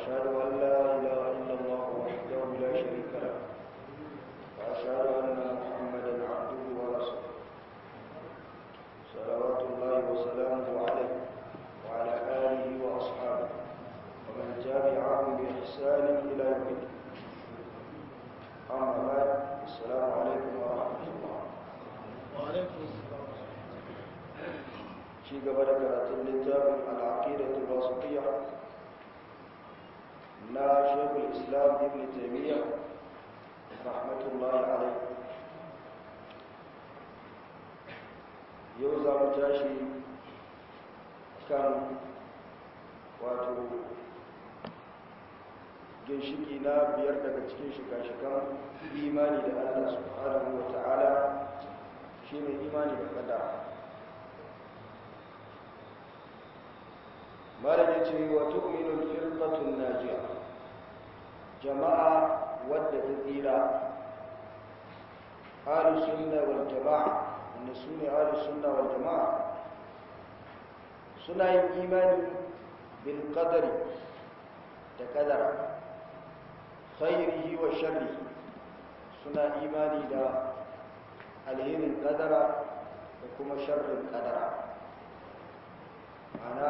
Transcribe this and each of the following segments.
وأشهد أن لا إله إلا الله وحده لا شريك له وأشهد أن محمدا عبده ورسوله صلوات الله وسلامه عليه وعلى آله وأصحابه ومن تابعهم بإحسان إلى يوم الدين أما بعد السلام عليكم ورحمة الله وعليكم السلام ci gaba da karatun littafin al'aqidatul wasitiyya na shekul islam ibn taimiyya rahmatullahi alaihi yau za mu tashi kan wato ginshiki na biyar daga cikin shika-shikan imani da allah subhanahu wa ta'ala shi ne imani da kadara malam ya ce wa tu'minul firqatun najiya jama'a wadda ta tsira ahlus sunna wal jama'a wanda sune ahlus sunna wal jama'a suna yin imani bil qadari da qadara khairihi wa sharrihi suna imani da alherin qadara da kuma sharrin qadara ana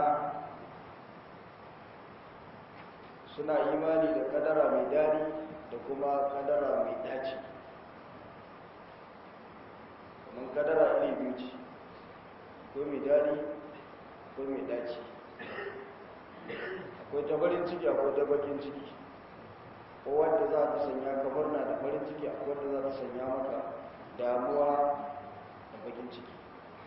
suna imani da kadara mai dadi da kuma kadara mai daci kuma kadara iri biyu ce ko mai dadi ko mai daci akwai ta farin ciki akwai ta bakin ciki ko wadda za ta sanya ka murna da farin ciki akwai wadda za ta sanya maka damuwa da bakin ciki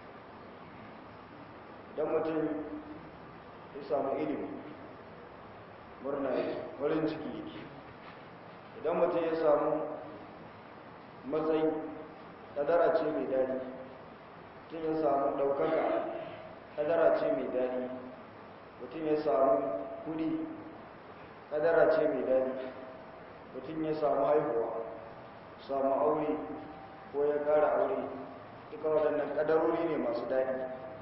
idan mutum ya samu ilimi murna yake farin ciki yake idan mutum ya samu matsayi kadara ce mai dadi mutum ya samu ɗaukaka kadara ce mai dadi mutum ya samu kudi kadara ce mai dadi mutum ya samu haihuwa samu aure ko ya ƙara aure duka waɗannan kadarori ne masu dadi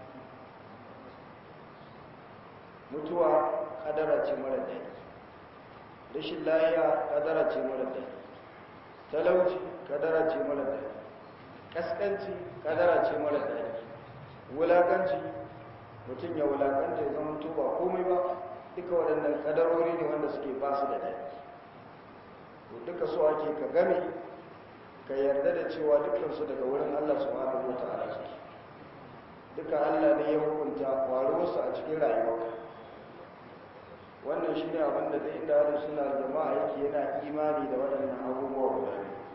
mutuwa kadara ce mara daɗi rashin layiya kadara ce mara daɗi talauci kadara ce mara daɗi ƙasƙanci kadara ce mara daɗi wulaƙanci mutum ya wulaƙanta ya zama ba komai ba duka waɗannan kadarori ne wanda suke ba su da daɗi to duka so ake ka game ka yarda da cewa dukansu daga wurin allah subhanahu wa ta'ala suke duka allah ne ya hukunta waruwarsu a cikin rayuwarka wannan shi ne abinda da inda hada suna jama'a yake yana imani da waɗannan abubuwa guda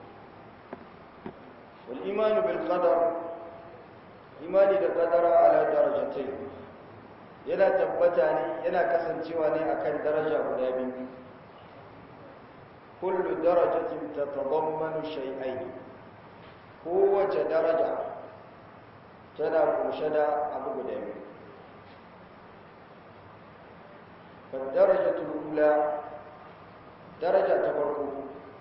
wal imanu bil qadar imani da qadara ala darajatai yana tabbata ne yana kasancewa ne akan daraja guda biyu kullu darajatin tatadammanu shay'ain kowace daraja tana kunshe da abu guda biyu فالدرجة الأولى درجة تبركه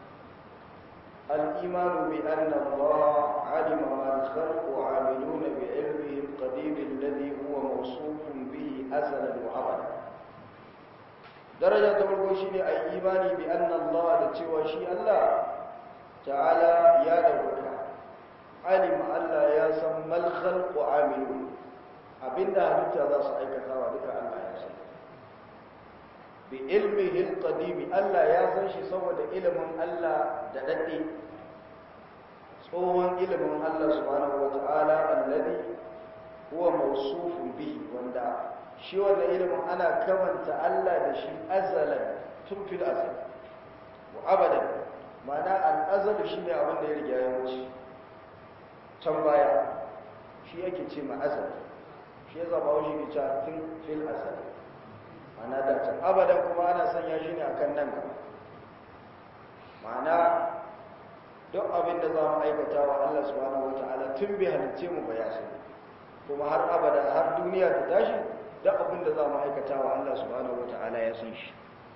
الإيمان بأن الله علم ما الخلق عاملون بعلمه القديم الذي هو موصوف به أزلا وأبدا درجة تبركه شيء أي إيماني بأن الله لتوى شيء الله تعالى يا دورك علم ألا يا سمى الخلق عاملون abinda halitta za su aikata wa duka Allah ya sani bi ilmihi alqadimi Allah ya san shi saboda ilimin Allah da dade tsohon ilimin Allah subhanahu wataala alladhi huwa mawsufun bihi wanda shi wannan ilimin ana kamanta Allah da shi azalan tun fil azal wa abadan ma'ana al-azal shine abin da ya riga ya wuce can baya shi yake ce ma azal shi ya zaba wuce ke cewa tun fil azal ma'ana da can abadan kuma ana sanya shi ne akan nan gaba ma'ana duk abin da za mu aikata wa Allah subhanahu wata'ala tun bai halicce mu ba ya sani kuma har abada har duniya ta tashi duk abin da za mu aikata wa Allah subhanahu wata'ala ya san shi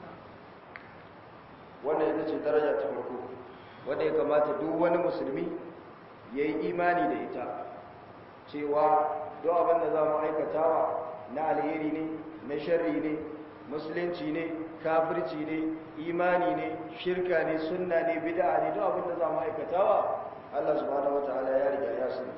wannan ita ce daraja ta farko wanda ya kamata duk wani musulmi ya yi imani da ita cewa duk abin da za mu aikatawa na alheri ne na sharri ne musulunci ne kafirci ne imani ne shirka ne sunna ne bid'a ne duk abin da za mu aikatawa Allah subhanahu wataala ya riga ya sani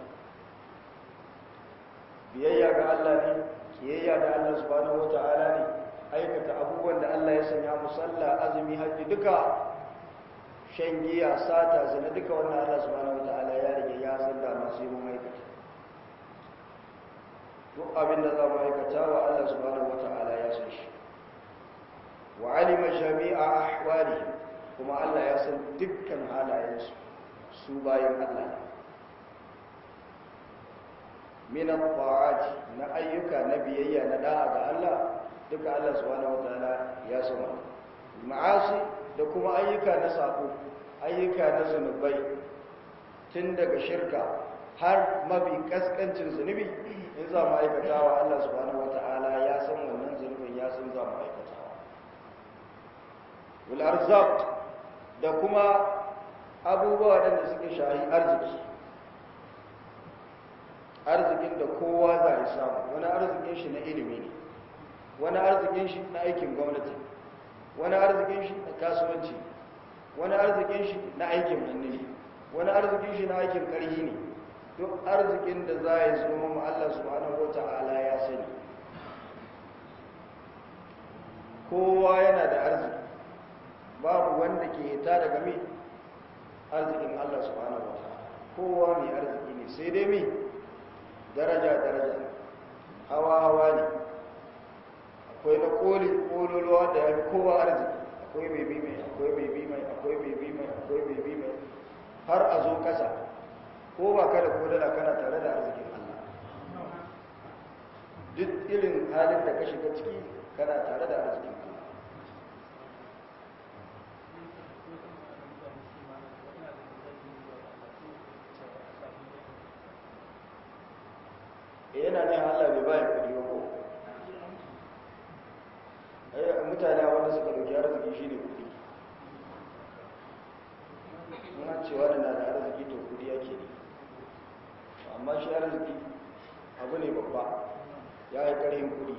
biyayya ga Allah ne kiyayya da Allah subhanahu wataala ne aikata abubuwan da Allah ya sanya mu sallah azumi hajji duka shan giya sata zina duka wannan Allah subhanahu wataala ya riga ya san da masu yi mun aikata duk abin da za mu aikata wa Allah subhanahu wata'ala ya san shi wa alima jami'a ahwali kuma Allah ya san dukkan halayensu su bayan Allah min at-ta'ati na ayyuka na biyayya na da'a ga Allah duka Allah subhanahu wata'ala ya san ma'asi da kuma ayyuka na sako ayyuka na zunubai tun daga shirka har mafi kaskancin zunubi in za mu aikatawa Allah subhanahu wata'ala ya san wannan zunubin ya san za mu aikatawa wal arzaq da kuma abubuwa da suke shahi arziki arzikin da kowa za ya samu wani arzikin shi na ilimi ne wani arzikin shi na aikin gwamnati wani arzikin shi na kasuwanci wani arzikin shi na aikin hannu ne wani arzikin shi na aikin ƙarhi ne duk arzikin da za ya zo mu Allah subhanahu wata'ala ya sani kowa yana da arziki babu wanda ke hita daga mi arzikin Allah subhanahu wata'ala kowa mai arziki ne sai dai mi daraja daraja hawa hawa ne akwai na koli kololuwa da ya fi kowa arziki akwai mai bi mai akwai mai bi mai akwai mai bi mai akwai mai bi mai har a zo kasa ko ba kada ko dala kana tare da arzikin Allah duk irin halin da ka shiga ciki kana tare da arzikin Allah yana ne Allah bai bayan kudi ba ko mutane wanda suka dauki arziki shine kudi muna cewa da na da arziki to kudi yake ne amma shi arziki abu ne babba ya yi ƙarhin kudi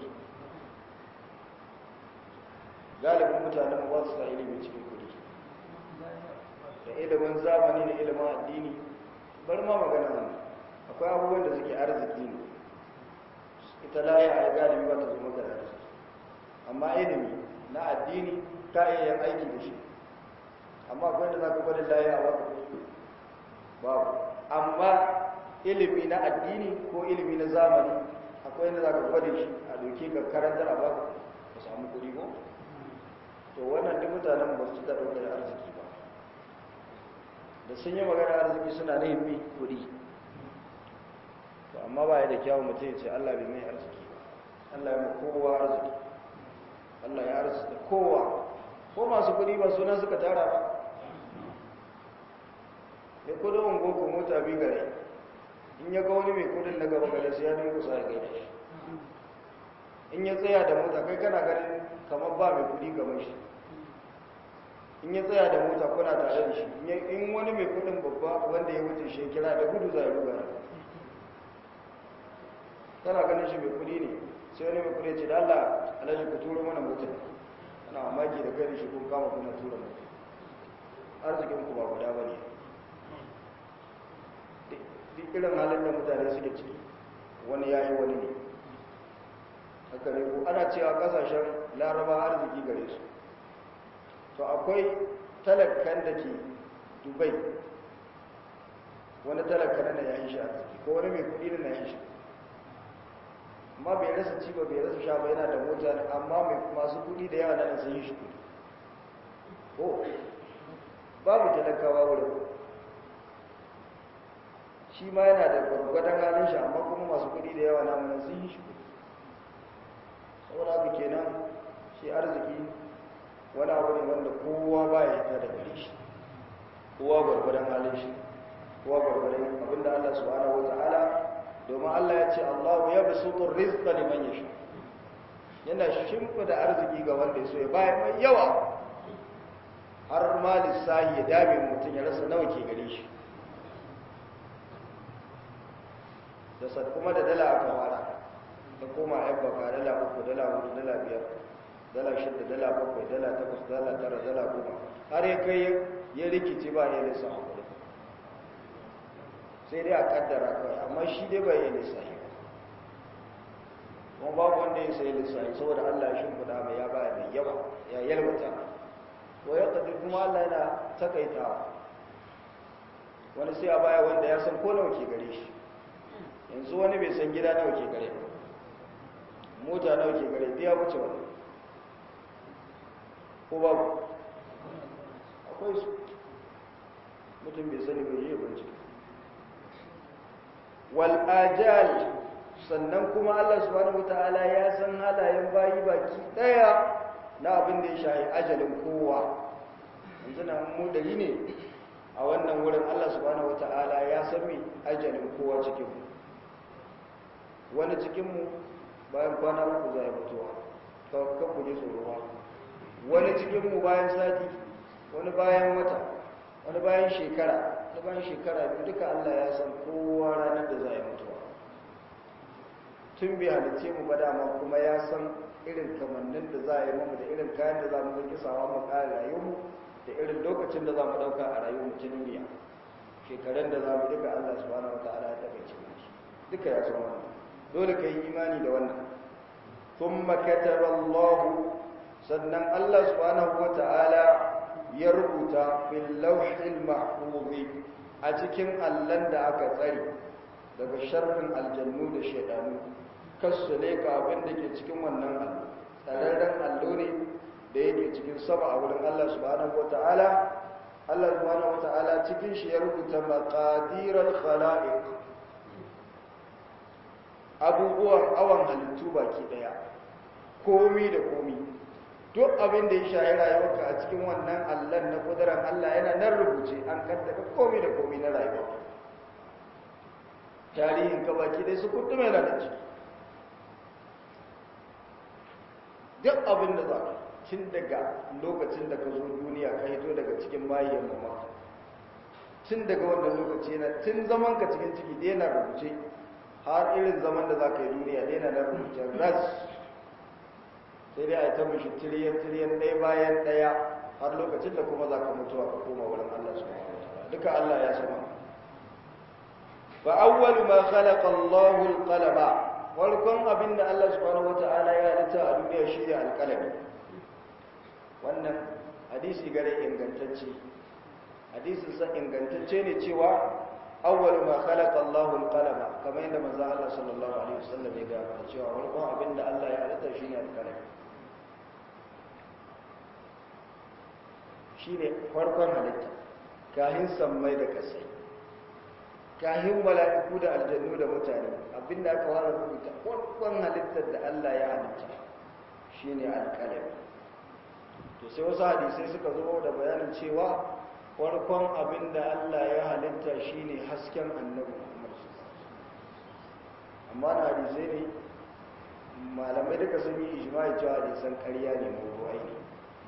galibin mutanen ba su sa ilimin cikin kudi da ilimin zamani da ilimin addini bar ma magana nan akwai abubuwan da suke arziki ne ita laye a galibi ba ta zama da arziki amma ilimi na addini ta iya yin aiki da shi amma akwai da za ka gwada laye a wata babu amma ilimi na addini ko ilimi na zamani akwai yadda za ka gwada shi a doke ka karantar a baka ka samu kuɗi ko to wannan duk mutanen ba su da ɗaukar arziki ba da sun yi magana arziki suna na himmi kuɗi to amma ba ya da kyawun mutum ya ce allah bai mai arziki ba allah ya ma kowa arziki allah ya arziki kowa ko masu kuɗi ba suna suka tara ba ya kudin ungo ko mota bi gare in ya ga wani mai kudin na gaba gare sai ya dinga sa ya gaida shi in ya tsaya da mota kai kana ganin kamar ba mai kudi gaban shi in ya tsaya da mota kuna tare da shi in wani mai kudin babba wanda ya wuce shi kira da gudu za ya ruga kana ganin shi mai kudi ne sai wani mai kudi ce da Allah alhaji ku turo mana motar ana mamaki da kai da shi kun kama kuna tura motar arzikin ku ba guda ba ne duk irin halin da mutane suke ciki wani yayi wani ne haka ne ko ana cewa kasashen laraba arziki gare su to akwai talakkan da ke dubai wani talakkan na yayin shi arziki ko wani mai kudi na yayin shi amma bai rasa ci ba bai rasa sha ba yana da mota amma mai masu kudi da yawa nan sun yi shi kudi ko babu talakawa wurin shi ma yana da gwargwadon halin shi amma kuma masu kudi da yawa namunan sun yi shi kudi saboda haka kenan shi arziki wani abu ne wanda kowa ba ya ta da gare shi kowa gwargwadon halin shi kowa gwargwadon abinda Allah subhanahu wa ta'ala domin Allah ya ce Allah ya basutu rizqa liman yasha yana shimfida arziki ga wanda ya so ya bayar mai yawa har ma lissahi ya dame mutum ya rasa nawa ke gare shi da sad kuma da dala aka fara ta koma yan baka dala uku dala hudu dala biyar dala shida dala bakwai dala takwas dala tara dala goma har ya kai ya rikici ba ya lissa hakuri sai dai a kaddara kawai amma shi dai bai yi lissahi ba kuma babu wanda ya sai lissahi saboda Allah ya shimfiɗa mai ya baya mai yawa ya yalwata wa ya kadir kuma Allah yana takaitawa wani sai a baya wanda ya san ko nawa ke gare shi yanzu wani bai san gida nawa ke gare ba mota nawa ke gare biya wuce wani ko babu akwai su mutum bai sani bai yi bincike wal ajal sannan kuma Allah subhanahu wataala ya san halayen bayi baki daya na abin da ya shahi ajalin kowa yanzu na mu dari ne a wannan wurin Allah subhanahu wataala ya san mi ajalin kowa cikin mu wani cikin mu bayan kwana uku zai mutuwa ka ku ji tsoro wani cikin mu bayan sati wani bayan wata wani bayan shekara wani bayan shekara biyu duka Allah ya san kowa ranar da zai mutuwa tun bai halicce mu ba dama kuma ya san irin kamannin da za a yi mamu da irin kayan da za mu zaki sawa mu ƙara rayuwarmu da irin lokacin da za mu ɗauka a rayuwarmu ta duniya shekarun da za mu duka Allah subhanahu wa ta'ala ya taɓa cikin su duka ya san wannan dole ka yi imani da wannan thumma kataba Allah sannan Allah subhanahu wa ta'ala ya rubuta fil lawhil mahfuz a cikin allan da aka tsare daga sharrin aljannu da shaidanu kasu ne ka abin da ke cikin wannan allo tsararren allo ne da yake cikin sama a wurin Allah subhanahu wata'ala Allah subhanahu wata'ala cikin shi ya rubuta maqadiral khala'iq abubuwan awan halittu baki daya komi da komi duk abin da ya shayi rayuwarka a cikin wannan allon na kudurar Allah yana nan rubuce an kaddaka komi da komi na rayuwarka tarihin ka baki dai su kudu mai da ciki duk abin da za ka tun daga lokacin da ka zo duniya ka hito daga cikin mahaiyar mama tun daga wannan lokaci na tun zaman ka cikin ciki dai na rubuce har irin zaman da za ka yi duniya dai na rubuce ras sai dai a yi ta mashi tiriyan-tiriyan ɗaya bayan ɗaya har lokacin da kuma za ka mutuwa ka koma wurin Allah su duka Allah ya sama fa awwalu ma khalaqa Allahu al-qalama farkon abinda Allah subhanahu wata'ala ya halitta a duniya shine al-qalami wannan hadisi gare ingantacce hadisin sa ingantacce ne cewa awwalu ma khalaqa Allahu al-qalama kamar yadda manzo Allah sallallahu alaihi wasallam ya ga cewa farkon abinda Allah ya halitta shine al-qalami shine farkon halitta kahin sammai da kasai kahin mala'iku da aljannu da mutane abinda aka fara rubuta farkon halittar da Allah ya halitta shine alƙalami to sai wasu hadisai suka zo da bayanin cewa farkon abinda Allah ya halitta shine hasken annabi Muhammad amma na hadisai ne malamai duka sun yi ijma'i cewa hadisan ƙarya ne mawdu'ai ne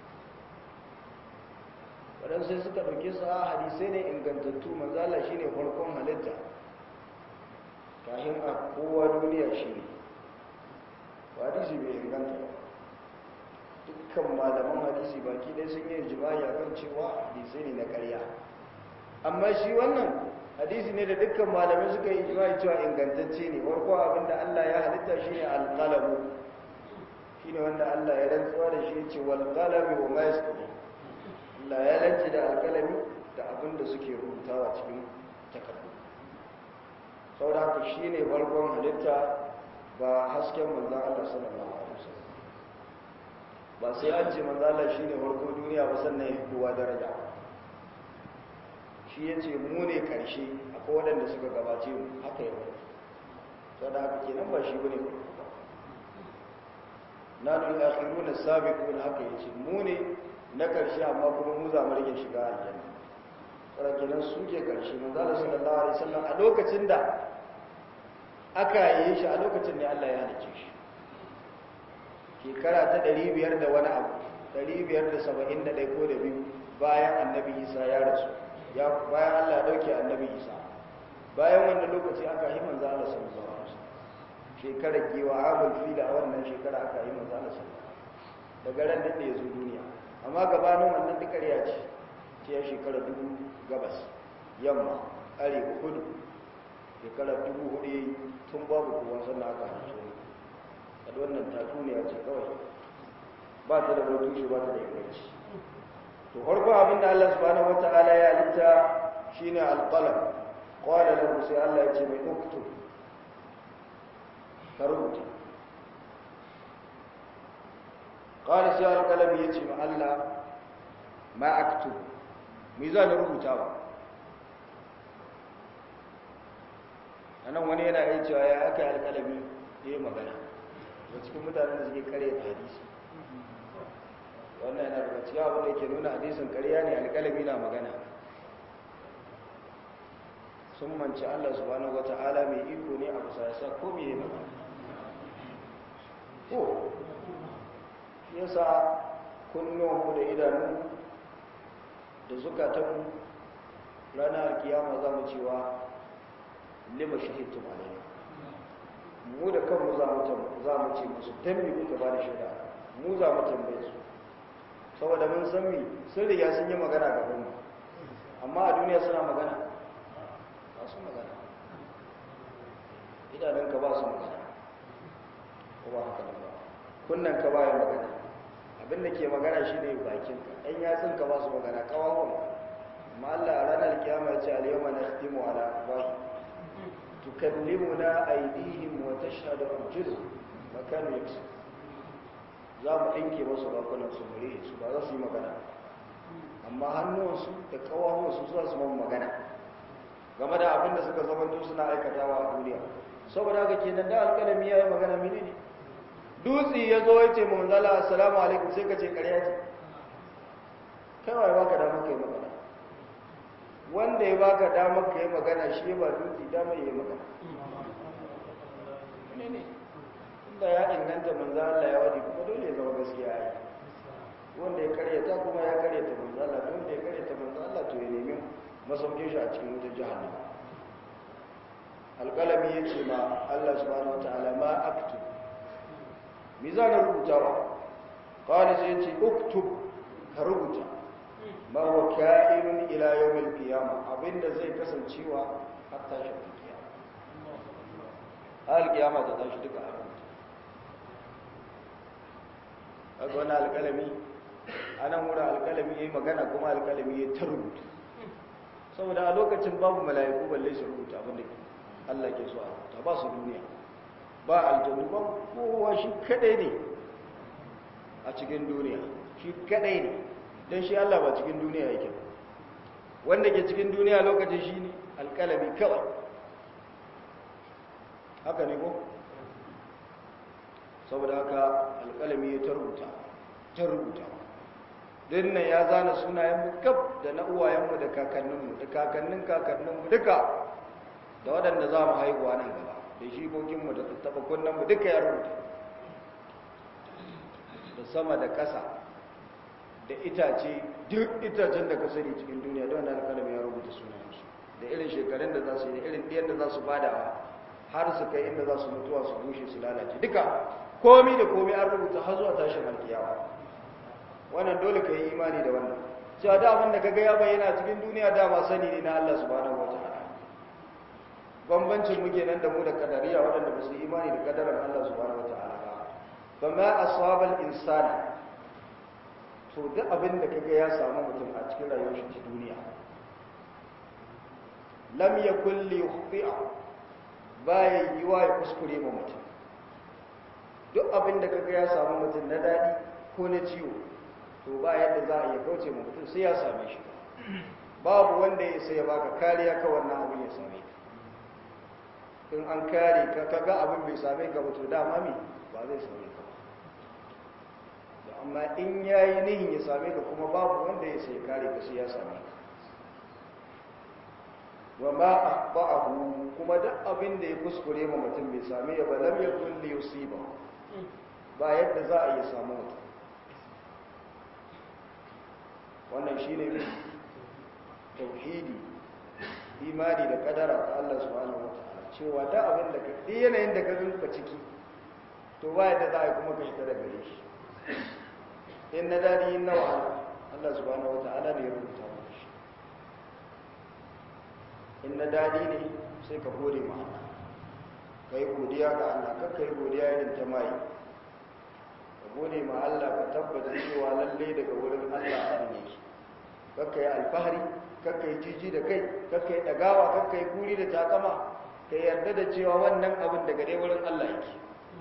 waɗansu sai suka ɗauke su a hadisai ne ingantattu manzala shi ne farkon halitta kahin a kowa duniya shi ne ba hadisi bai inganta ba dukkan malaman hadisi baki ɗaya sun yi jima'i a kan cewa hadisai ne na ƙarya amma shi wannan hadisi ne da dukkan malamai suka yi jima'i cewa ingantacce ne farko abinda allah ya halitta shi ne alƙalamu shi ne wanda allah ya rantsuwa da shi ya ce walƙalami wa ma ya Allah ya lance da alkalami da abin da suke rubutawa cikin takardu sau da haka shi ne farkon halitta ba hasken manzan Allah sallallahu Alaihi wasallam ba sai an ce manzan Allah shi ne farko duniya ba sannan ya kowa daraja shi ya ce mu ne karshe akwai waɗanda suka gabace mu haka yau sau da haka kenan ba shi ba ne farko ba na nuna akhiru na sabiqun haka ya ce mu ne na ƙarshe amma kuma mu za mu rage shiga aljanna tsara kenan su ke ƙarshe manzo Allah sallallahu alaihi wasallam a lokacin da aka yi shi a lokacin ne Allah ya halice shi shekara ta 500 da wani abu 571 ko da biyu bayan annabi Isa ya rasu ya bayan Allah ya dauke annabi Isa bayan wannan lokaci aka yi manzo Allah sallallahu alaihi wasallam shekarar giwa amul fila a wannan shekara aka yi manzo Allah sallallahu alaihi wasallam daga ran da ya zo duniya amma gabanin wannan duk ƙarya ce ce ya shekara dubu gabas yamma arewa kudu shekara dubu hudu ya yi tun babu kowa sannan aka halittu ne a wannan tatsuniya ce kawai ba ta da wani tushe ba ta da inganci to farko abin da Allah subhanahu wata'ala ya halitta shine alqalam qala lahu sai Allah ya ce mai uktub ka rubuta qala sai alqalam ya ce ma Allah ma aktub me za na rubuta ba anan wani yana iya cewa ya aka yi alqalami ya yi magana da cikin mutanen da suke kare da hadisi wannan yana daga cikin abin da yake nuna hadisin ƙarya ne alƙalami na magana sun manci Allah subhanahu wata'ala mai iko ne a bisa yasa ko me magana ko yasa kunnuwanmu da idanu da zukatanmu ranar alkiyama za mu cewa lima shahidtum alaina mu da kanmu za mu ce musu tambi kuka ba da shaida mu za mu tambaye su saboda mun san mi sun riga sun yi magana gaban mu amma a duniya suna magana ba su magana idanunka ba su magana ko ba haka ba kunnan ka ba ya magana abin da ke magana shi ne bakinka ɗan yatsun ka ba su magana kawawun amma Allah a ranar kiyama ya ce al-yawma nakhtimu ala afwahi tukallimuna aydihim wa tashhadu arjuluhum ma kanu yaksubun za mu ɗinke masu bakunan su mure su ba za su yi magana amma hannuwansu da ƙawawansu za su man magana game da abin da suka zamanto suna aikatawa a duniya saboda haka kenan da alƙalami ya yi magana mini ne dutse ya zo ya ce mu manzala assalamu alaikum sai ka ce ƙarya ce kai wa ya baka damar ka yi magana wanda ya baka damar ka yi magana shi ba dutse damar ya yi magana ne ne da ya inganta manzo Allah ya wadi kuma dole ya zama gaskiya ai wanda ya karyata kuma ya karyata manzo Allah wanda ya karyata manzo Allah to ya nemi masaukin shi a cikin wutar jahannama alqalami yace ma Allah subhanahu wataala ma aktub mizan rubutawa qala sai yace uktub ka rubuta ma huwa ka'inun ila yawmil qiyamah abinda zai kasancewa har tashin kiyama har kiyama ta tashi duka a kaga wani alƙalami a nan wurin alƙalami ya yi magana kuma alƙalami ya ta rubuta saboda a lokacin babu mala'iku balle su rubuta abinda Allah ke so a rubuta ba su duniya ba aljanu ba kowa shi kadai ne a cikin duniya shi kadai ne don shi Allah ba cikin duniya yake ba wanda ke cikin duniya lokacin shi ne alƙalami kawai haka ne ko? saboda haka alƙalami ya ta rubuta ta rubuta dinnan ya zana sunayenmu kaf da na uwayenmu da kakanninmu da kakannin kakanninmu duka da waɗanda za mu haihuwa nan gaba da shikokinmu da tattaɓa kunnenmu duka ya rubuta da sama da ƙasa da itace duk itacen da ka sani cikin duniya don wanda alƙalami ya rubuta sunayensu da irin shekarun da za su yi da irin ɗiyan da za su bada har su kai inda za su mutuwa su bushe su lalace duka komi da komi an rubuta har zuwa tashin alkiyawa wannan dole ka yi imani da wannan cewa da abin da kaga ya bayyana cikin duniya dama sani ne na Allah subhanahu wataala bambancin muke nan da mu da kadariya waɗanda ba su yi imani da kadarar Allah subhanahu wataala ba ba ma asabal insani to duk abin da kaga ya samu mutum a cikin rayuwar shi ta duniya lam yakul li yukhti'a baya yiwa ya kuskure ma mutum duk abin da kaga ya samu mutum na daɗi ko na ciwo to ba yadda za a iya kauce ma mutum sai ya same shi babu wanda ya sai ya baka kariya ka wannan abin ya same ka in an kare ka kaga abin bai same ka ba to dama me ba zai same ka ba amma in yayi nihin ya same ka kuma babu wanda ya sai kare ka sai ya same ka wa ma akhba'ahu kuma duk abin da ya kuskure ma mutum bai same ya ba lam yakun li yusiba ba yadda za a yi samu mutum wannan shine tauhidi imani da kadara ta Allah subhanahu wataala cewa da abin da ka yanayin da ka rinka ciki to ba yadda za a yi kuma ka shiga daga gare shi in na dadi in na wahala Allah subhanahu wata'ala ne ya rubuta maka shi in na dadi ne sai ka gode ma Allah kai godiya ga Allah kar kai godiya irin ta mai ka gode ma Allah ka tabbata cewa lalle daga wurin Allah abin yake kar kai alfahari kar kai jiji da kai kar kai dagawa kar kai kuri da takama ka yarda da cewa wannan abin daga dai wurin Allah yake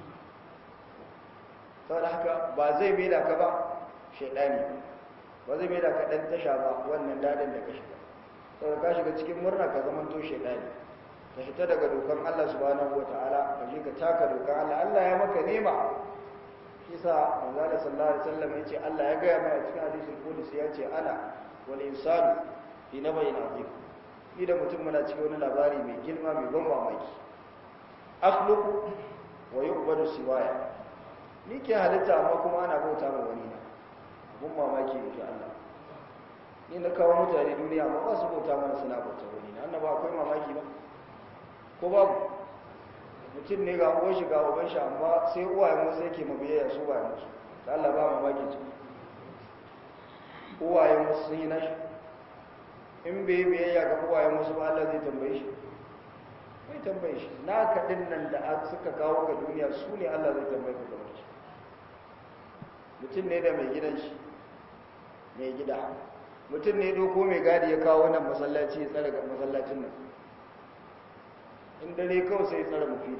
saboda haka ba zai mai da ka ba shaidani ba zai mai da ka dan tasha ba wannan dadin da ka shiga saboda ka shiga cikin murna ka zama to shaidani ka fita daga dokan Allah subhanahu wataala ka je ka taka dokan Allah Allah ya maka nema kisa manzo Allah sallallahu alaihi wasallam yace Allah ya ga mai a cikin hadisul qudsi yace ana wal insanu fi nabayin azim ni da mutum muna cikin wani labari mai girma mai ban mamaki akhluqu wa yu'badu siwaya ni ke halitta amma kuma ana bauta ma wani na abun mamaki yake Allah ni na kawo mutane duniya amma ba su bauta mana suna bauta wani na annaba akwai mamaki ba ko babu mutum ne ga uwan shi ga uban shi amma sai uwayen wasu yake mabiyayya su ba musu ta Allah ba mamaki ce uwayen wasu sun yi nashi in bai biyayya ga uwayen wasu ba Allah zai tambaye shi bai tambaye shi na kaɗin nan da suka kawo ga duniya su ne Allah zai tambaye ka kamar shi mutum ne da mai gidan shi mai gida mutum ne doko mai gadi ya kawo nan masallaci ya tsara masallacin nan in dare kawai sai tsara mufida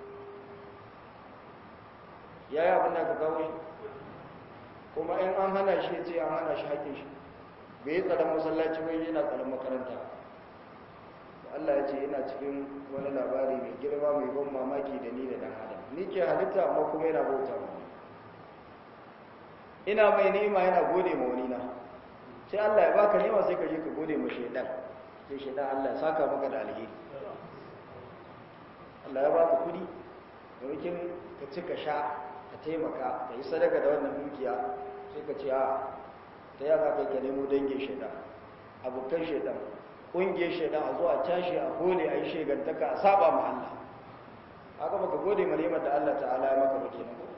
ya yi abin da ka kawo shi kuma in an hana shi ya ce an hana shi haƙin shi bai yi tsaron masallaci wai yana tsaron makaranta Allah ya ce ina cikin wani labari mai girma mai ban mamaki da ni da dan adam ni ke halitta amma kuma yana bauta mu ina mai ni'ima yana gode ma wani na sai Allah ya baka ni'ima sai ka je ka gode ma shaidan sai shaidan Allah ya saka maka da alheri Allah ya baka kudi domin ka ci ka sha ka taimaka ka yi sadaka da wannan dukiya sai ka ce a ta yaka kai ka nemo dangin shaidan abokan shaidan ƙungiyar shaidan a zuwa tashi a gode a yi shegantaka a saba ma Allah haka baka gode ma neman da Allah ta'ala ya maka bake nan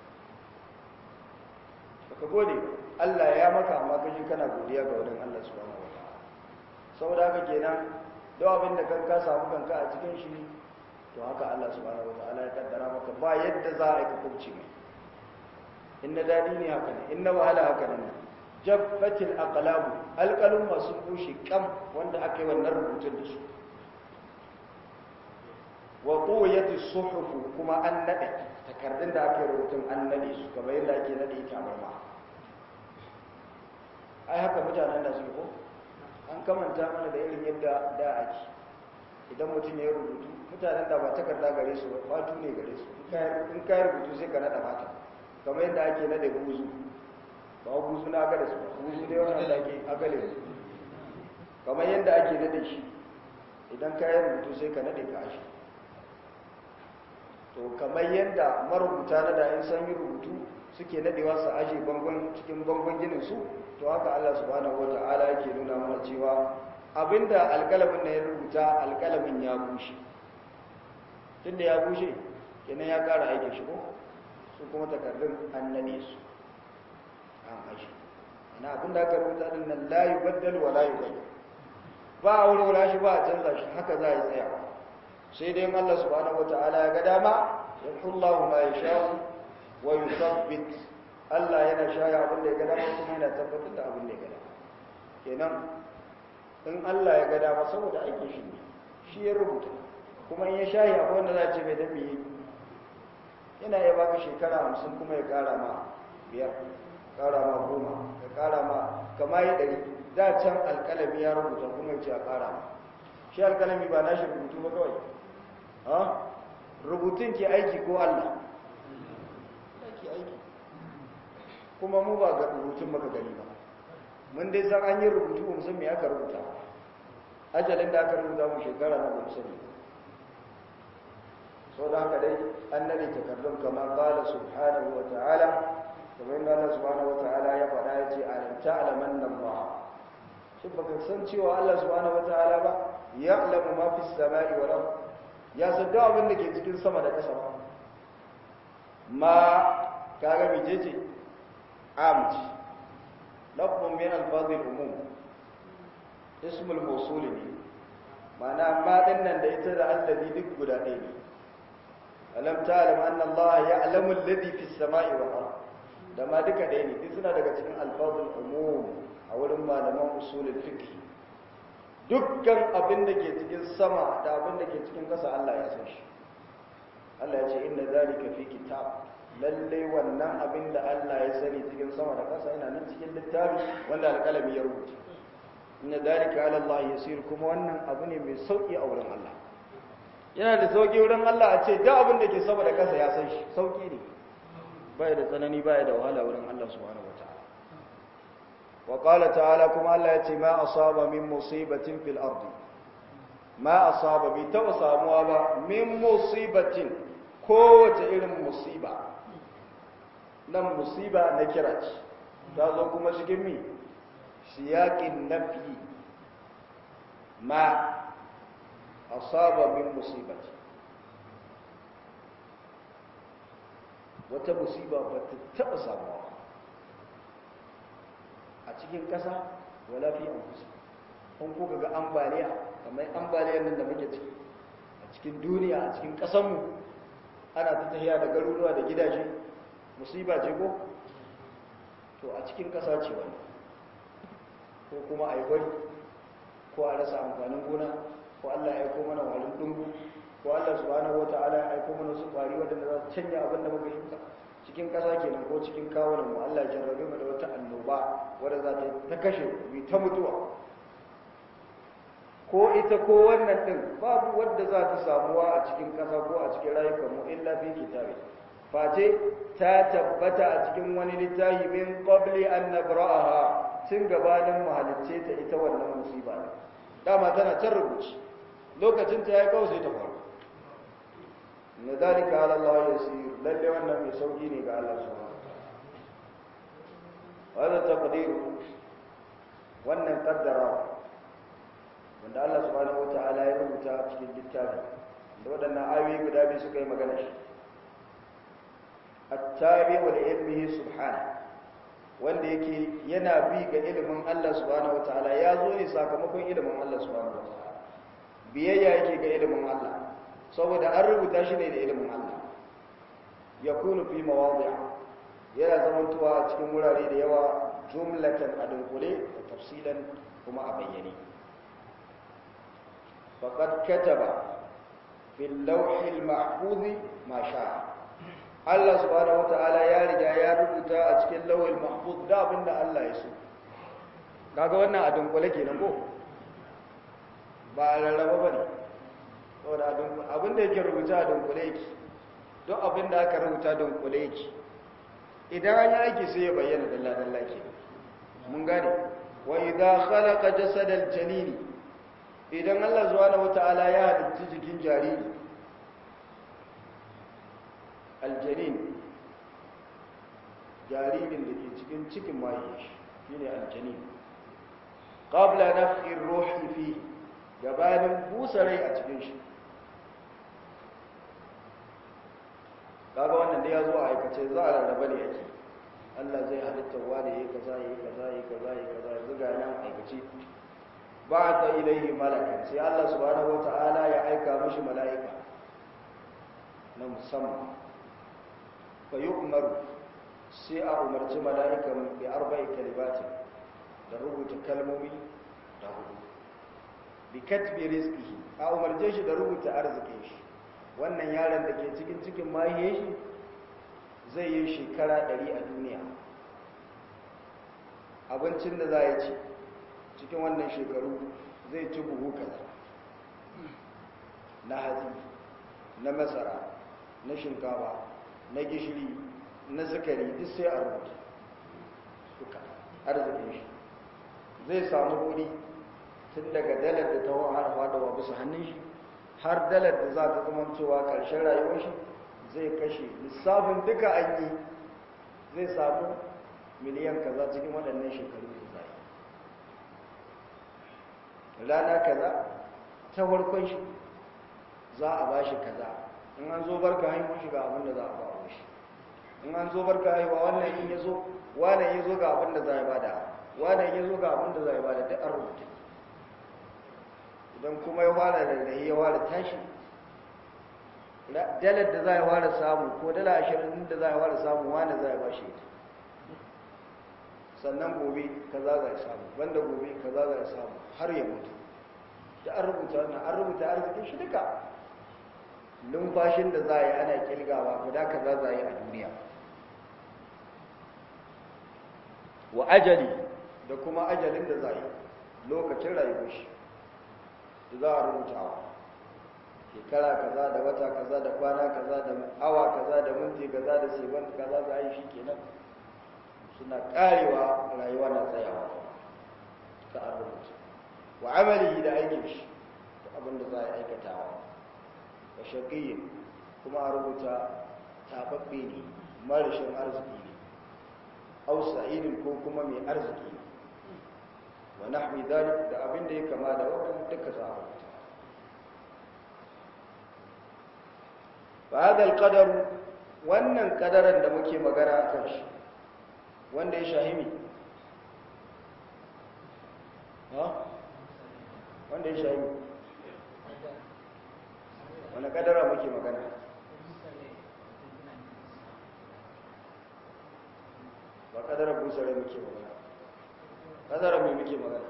baka gode Allah ya maka amma kaji kana godiya ga wurin Allah subhanahu wa ta'ala saboda haka kenan duk abin da kanka samu kanka a cikin shi to haka Allah subhanahu wa ta'ala ya kaddara maka ba yadda za a yi ka kubce mai inna dadi ne haka ne inna wahala haka ne jabbatil aqlabu alqalum masu bushe kam wanda aka yi wannan rubutun da su wa quyati suhuf kuma an nade takardun da aka yi rubutun an nade su kamar yadda ake nade tabarma ai haka mutanen da su ko an kamanta mana da irin yadda da ake idan mutum ya rubutu mutanen da ba takarda gare su ba fatu ne gare su in ka rubutu sai ka nada fata kamar yadda ake nade buzu ba buzu na aga da su buzu dai wannan da ake agale su kamar yadda ake nade shi idan ka yi rubutu sai ka nade ka shi to kamar yadda marubuta na da in san yi rubutu suke nadewa su aje bangon cikin bangon ginin su to haka Allah subhanahu wata'ala yake nuna mana cewa abinda alƙalamin na ya rubuta alƙalamin ya bushe tunda ya bushe kenan ya ƙara aikin shi ko su kuma takardun an nade su an aji ana abinda aka rubuta din nan la yubaddal wa la yughayyar ba a wurwura shi ba a canza shi haka za a yi tsaya sai dai Allah subhanahu wata'ala ya ga dama yahullahu ma yasha wa yuthabbit Allah yana shaya abin da ya ga dama kuma yana tabbatar da abin da ya ga dama kenan in Allah ya ga dama saboda aikin shi ne shi ya rubuta kuma in ya shayi akwai wanda za a ce mai dabi yi yana ya baka shekara hamsin kuma ya kara ma biyar kara ma goma ya kara ma kama yi ɗari da can alƙalami ya rubuta kuma ya ce a kara ma shi alƙalami ba nashi rubutu ba kawai ha rubutun ke aiki ko Allah ke aiki kuma mu ba ga rubutun maka gani ba mun dai san an yi rubutu ba musamman me aka rubuta ajalin da aka rubuta mu shekara na ba sani sau da haka dai an nade takardun kamar qala subhanahu wa ta'ala kamar yadda Allah subhanahu wa ta'ala ya faɗa ya ce alam ta'lamanna Allah shin baka san cewa Allah subhanahu wa ta'ala ba ya'lamu ma fis samai wal ard ya san duk abin da ke cikin sama da ƙasa ba ma kaga mijece amci lafzun min alfazil umum ismul mawsul ne ma'ana ma nan da ita da allazi duk guda ɗaya ne alam ta'lam anna allaha ya'lamu alladhi fis sama'i wal ard da ma duka ɗaya ne duk suna daga cikin alfazul umum a wurin malaman usulul fiqh dukkan abin da ke cikin sama da abin da ke cikin ƙasa Allah ya san shi Allah ya ce inna zalika fi kitab lalle wannan abin da Allah ya sani cikin sama da ƙasa yana nan cikin littafi wanda alƙalami ya rubuta inna zalika ala Allah yasir kuma wannan abu ne mai sauki a wurin Allah yana da sauki wurin Allah a ce duk abin da ke sama da ƙasa ya san shi sauki ne bai da tsanani bai da wahala wurin Allah subhanahu wataala wa qala ta'ala kuma Allah ya ce ma asaba min musibatin fil ardi ma asaba bi taba samuwa ba min musibatin kowace irin musiba nan musiba na kira ce ta zo kuma cikin mi siyaƙin nafi ma asaba min musibati wata musiba ba ta taɓa samuwa a cikin ƙasa wala fi an kusa kun kuka ga ambaliya kamar ambaliyar nan da muke ciki a cikin duniya a cikin ƙasanmu ana ta tahiya da garuruwa da gidaje musiba ce ko to a cikin ƙasa ce wani ko kuma a yi gwari ko a rasa amfanin gona ko allah ya aiko mana walin dungu ko allah subhanahu wa ta'ala ya aiko mana su ƙwari waɗanda za su canja abin da muka shuka cikin ƙasa kenan ko cikin kawunan mu allah jarrabe mu da wata annoba wadda za ta ta kashe mu ta mutuwa ko ita ko wannan ɗin babu wadda za ta samuwa a cikin ƙasa ko a cikin rayukanmu illa fi kitabi face ta tabbata a cikin wani littafi min qabli an nabra'aha tun gabanin mahalicce ta ita wannan musiba ne dama tana can rubuci lokacin ta yayi kawai sai ta faru na dalika ala Allah yasir lalle wannan mai sauki ne ga Allah subhanahu wa ta'ala taqdiru wannan qaddara wanda Allah subhanahu wa ta'ala ya rubuta a cikin littafi da waɗannan ayoyi guda biyu suka yi magana shi التابع لعلمه سبحانه wanda yake yana bi ga ilimin Allah subhanahu wataala ya zo ne sakamakon ilimin Allah subhanahu wataala biyayya yake ga ilimin Allah saboda an rubuta shi ne da ilimin Allah yakunu fi mawadi'a yana zamantowa a cikin wurare da yawa jumlatan a dunkule da tafsilan kuma a bayyane faqad kataba fil lawhil mahfuz ma sha'a Allah subhanahu wata'ala ya riga ya rubuta a cikin lawal mahfuz da abinda Allah ya so kaga wannan a dunkule kenan ko ba a rarraba bane saboda abinda yake rubuta a dunkule yake don abinda aka rubuta dunkule yake idan an yi aiki sai ya bayyana dalla dalla ke mun gane wa idza khalaqa jasadal janini idan Allah subhanahu wata'ala ya halitta jikin jariri aljanin jaririn da ke cikin cikin maye shi ne aljanin ƙabla na fi'in rohi fi gabanin busa rai a cikin shi kaga wannan da ya zo a aikace za a rarraba ne yake Allah zai halitta wa da yi kaza yi kaza yi kaza yi kaza yanzu ga nan aikace ba ta ilaihi malakan sai Allah subhanahu wata'ala ya aika mishi mala'ika na musamman fa umaru sai a umarci mala'ikan bi arba'i kalimatin da rubuta kalmomi da hudu bi katbi rizqihi a umarce shi da rubuta arzikin shi wannan yaron da ke cikin cikin mahiyar shi zai yi shekara 100 a duniya abincin da za ya ci cikin wannan shekaru zai ci buhu kaza na hatsi na masara na shinkafa na gishiri na sukari duk sai a rubuta suka arzikin shi zai samu kudi tun daga dalar da ta har fadawa bisa hannun shi har dalar da za ta zama cewa ƙarshen rayuwar shi zai kashe lissafin duka an yi zai samu miliyan kaza cikin waɗannan shekaru da zai rana kaza ta farkon shi za a ba shi kaza in an zo barka haihuwar shi ga abin da za a ba shi in an zo barka haihuwa wannan in ya zo wannan ya zo ga abin da za ya bada wannan ya zo ga abin da za ya bada duk an rubuta idan kuma ya fara da rahi ya fara tashi dalar da za ya fara samu ko dala ashirin da za ya fara samu wani za ya ba shi ita sannan gobe kaza za ya samu banda gobe kaza za ya samu har ya mutu da an rubuta wannan an rubuta arzikin shi duka numfashin da za a yi ana kilgawa guda kaza za a yi a duniya wa ajali da kuma ajalin da za a yi lokacin rayuwar shi da za a rubutawa shekara kaza da wata kaza da kwana kaza da awa kaza da minti kaza da sekund kaza za a yi shi kenan suna karewa rayuwa na tsayawa ta an rubuta wa amali da aikin shi da abin da za a aikatawa wa shaqiyin kuma a rubuta tababbe ne marashin arziki ne aw sa'idin ko kuma mai arziki ne wa nahwi dhalik da abin da ya kama da wannan duka za a rubuta fa hadha alqadar wannan kadaran da muke magana akan shi wanda ya shahimi ha wanda ya shahimi wani kadara muke magana ba kadara busare muke magana kadara mai muke magana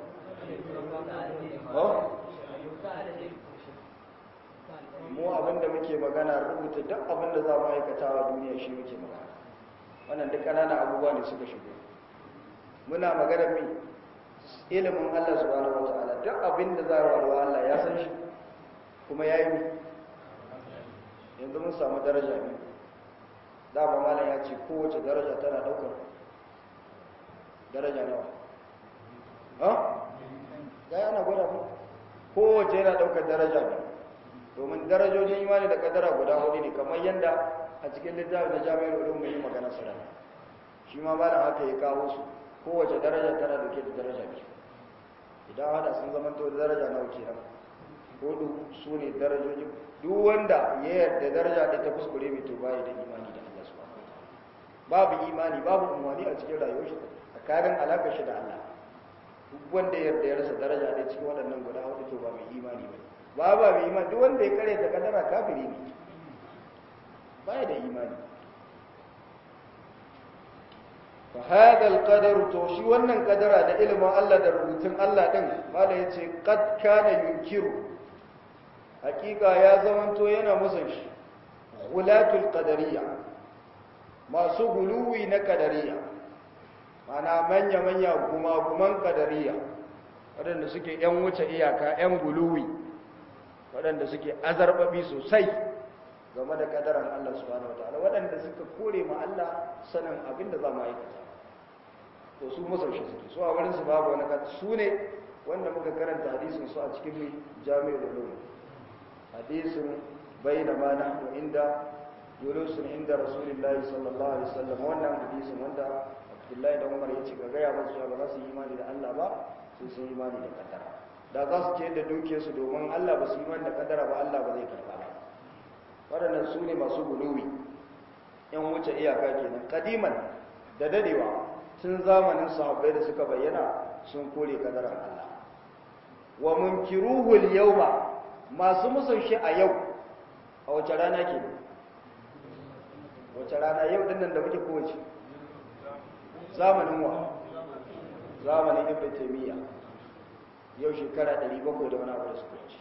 mu abinda muke magana rubuta duk abinda za mu aikata wa duniya shi muke magana wannan duk ƙananan abubuwa ne suka shigo muna magana mai ilimin Allah subhanahu wataala duk abinda za a warwa Allah ya san shi kuma ya yi mai yanzu mun samu daraja biyu dama malam ya ce kowace daraja tana daukar daraja nawa ha ga yana gwada ku kowace yana daukar daraja biyu domin darajojin imani da kadara guda hudu ne kamar yadda a cikin littafin da jami'ar ulum mai magana su rana shi ma malam haka ya kawo su kowace daraja tana dauke da daraja biyu idan hada sun zama to daraja nawa kenan hudu su ne darajojin duk wanda ya yarda daraja da ta kuskure mai to bai da imani da Allah subhanahu babu imani babu umwani a cikin rayuwar shi tsakanin alakar shi da Allah duk wanda ya yarda ya rasa daraja da cikin waɗannan guda hudu to ba mai imani ba ba ba mai imani duk wanda ya kare ta kadara kafiri ne bai da imani fa hada alqadar to shi wannan kadara da ilimin Allah da rubutun Allah din mala yace qad kana yunkiru hakika ya zamanto yana musan shi gulatul qadariyya masu guluwi na qadariyya mana manya manya kuma guman qadariyya waɗanda suke yan wuce iyaka yan guluwi waɗanda suke azarbabi sosai game da kadaran Allah subhanahu wataala waɗanda suka kore ma Allah sanin abin da za mu aikata to su musan shi suke su a wurin su babu wani su ne wanda muka karanta hadisin su a cikin jami'ul ulum hadisin bayna ma nahnu inda julusun inda rasulullahi sallallahu alaihi wasallam wannan hadisin wanda Abdullahi da Umar yace ga gaya musu ba za su yi imani da Allah ba sai sun yi imani da kadara da za su ce da duke su domin Allah ba su yi imani da kadara ba Allah ba zai karba ba waɗannan su ne masu guluwi yan wuce iyaka kenan kadiman da dadewa tun zamanin sahabbai da suka bayyana sun kore kadaran Allah wa munkiruhu al-yawma masu musun shi a yau a wace rana ke wace rana yau dinnan da muke kowace zamanin wa zamanin ibn taymiya yau shekara 700 da wani abu da suka wuce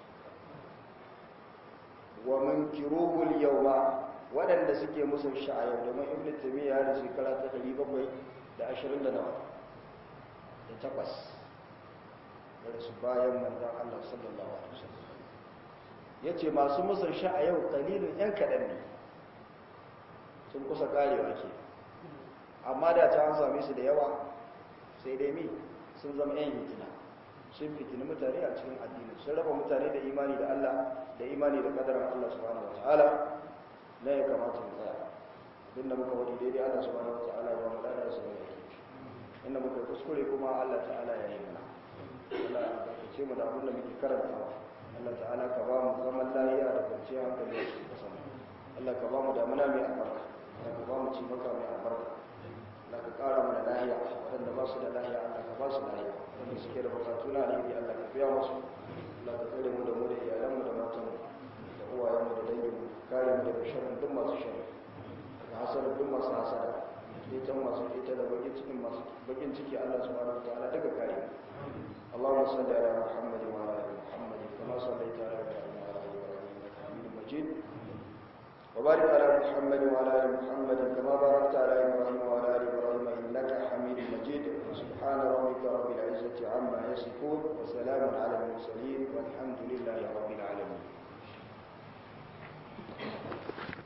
wa munkiruhu al-yawma waɗanda suke musun shi a yau domin ibn taymiya da shekara ta 700 da 20 da nawa da takwas da su bayan manzon Allah sallallahu alaihi wasallam ya ce masu musar sha a yau kalilin 'yan kaɗan ne sun kusa ƙarewa ke amma da ta an same su da yawa sai dai mi sun zama 'yan hitina sun fitini mutane a cikin addini sun raba mutane da imani da Allah da imani da kadarar Allah subhanahu wata'ala na ya kamata mu tsaya abin da muka wadi daidai Allah subhanahu wata'ala ya mu dada su ne inda muka kuskure kuma Allah ta'ala ya yi mana Allah ya ce mu da abin da muke karantawa Allah ta'ala ka ba mu zaman lafiya da kwanciyar hankali a cikin ƙasar Allah ka ba mu damuna mai albarka Allah ka ba mu ci maka mai albarka Allah ka ƙara mana lahiya waɗanda ba su da lahiya Allah ka ba su lahiya wanda suke da bukatu na alheri Allah ka biya musu Allah ka tsare mu da mu da iyalanmu da matanmu da uwayenmu da danginmu kare mu daga sharrin duk masu sharri daga hasarar duk masu hasara ita masu ita da bakin cikin masu bakin ciki Allah subhanahu wataala daga kare Allahumma salli ala Muhammad wa ala ali Muhammad kama sallaita ala Ibrahim wa ala ali Ibrahim innaka Hamidum Majid وبارك على محمد وعلى ال محمد كما باركت على ابراهيم وعلى ال ابراهيم انك حميد مجيد سبحان ربك رب العزه عما يصفون وسلام على المرسلين والحمد لله رب العالمين